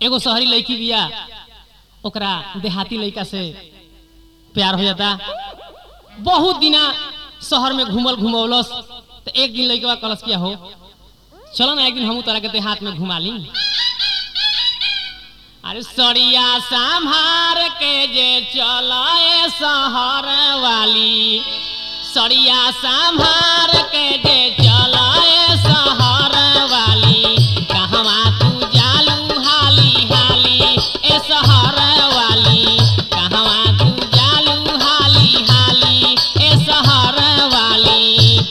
एगो शहरी लड़की बिया ओकरा देहाती लड़का से प्यार हो जाता बहुत दिना शहर में घूमल घुमौलस तो एक दिन लड़के कलस किया हो चलो ना एक दिन हम तोरा के देहात में घुमा ली अरे सड़िया संभार के जे चलाए शहर वाली सड़िया संभार के जे चलाए शहर वाली कहवा तू जालू हाली हाली ए शहर वाली कहवा तू जालू हाली हाली ए शहर वाली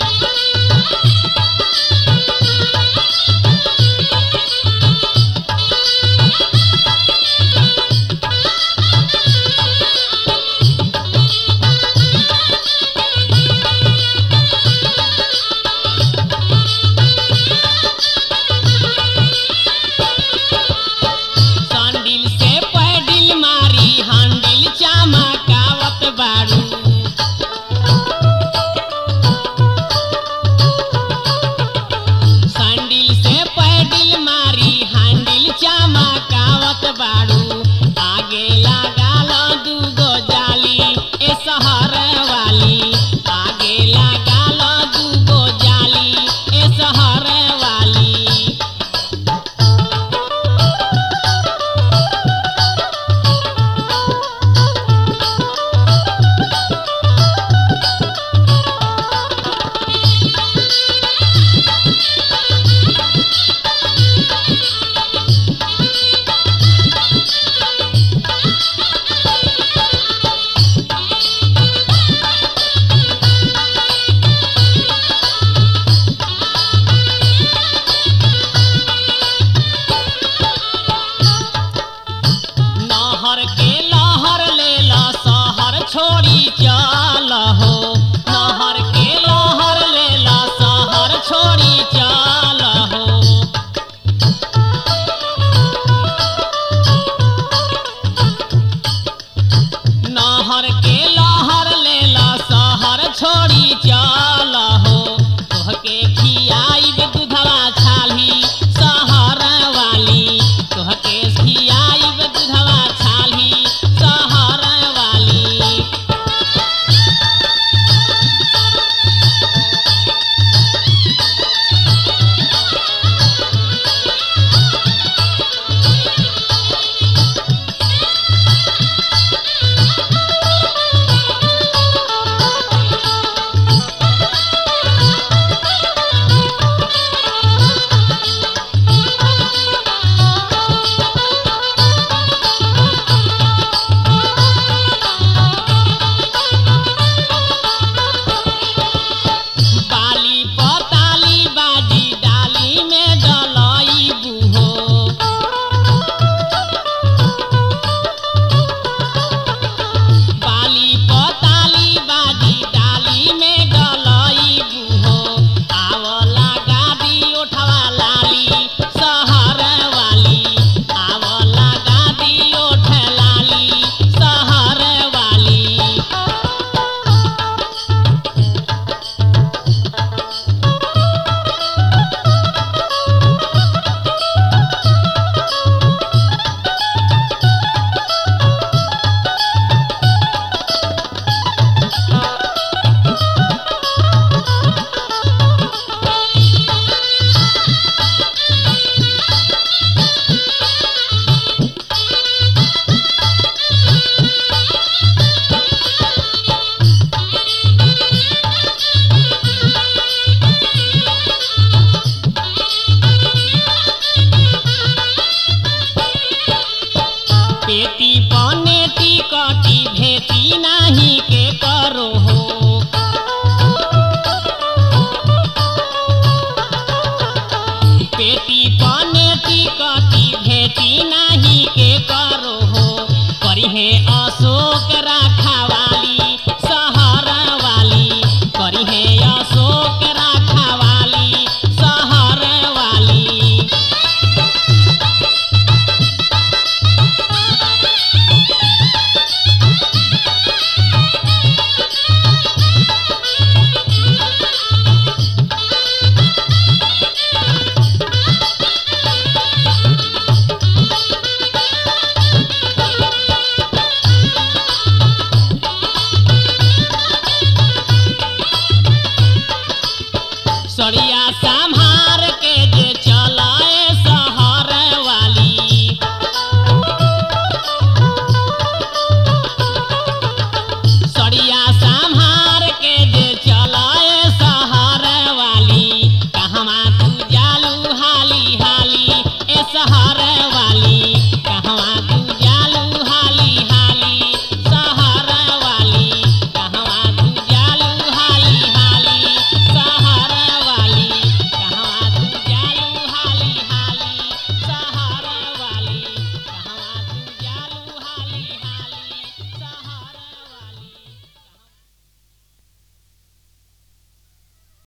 संडिल से पैडिल मारी हंडिल चमकावत बारू संडिल से पैडिल मारी हंडिल चमकावत बारू आगे लगाल दूगो जाली ए शहर वाली आगे लगाल दूगो जाली ए शहर वाली नहर के लहर ले ला शहर छोड़ी चल हो नहर के लहर ले ला शहर छोड़ी चल हो नहर के लहर ले ला शहर छोड़ी चल हो तोहके खियाइब दूधवा छाली शहर वाली तोहके खियाइब दूधवा छाली शहर वाली बाली पताली बाजी डाली में डलई बुहो बाली पताली बाजी डाली में डलई बुहो आवला गादी उठवा लाली शहर वाली आवला गादी उठ लाली शहर वाली पेटी बनेटी कटी भेटी नाही के करो हो पेटी बनेटी कटी भेटी नाही के करो हो करिहे अशोक राखा वाली शहर वाली करिहे अशोक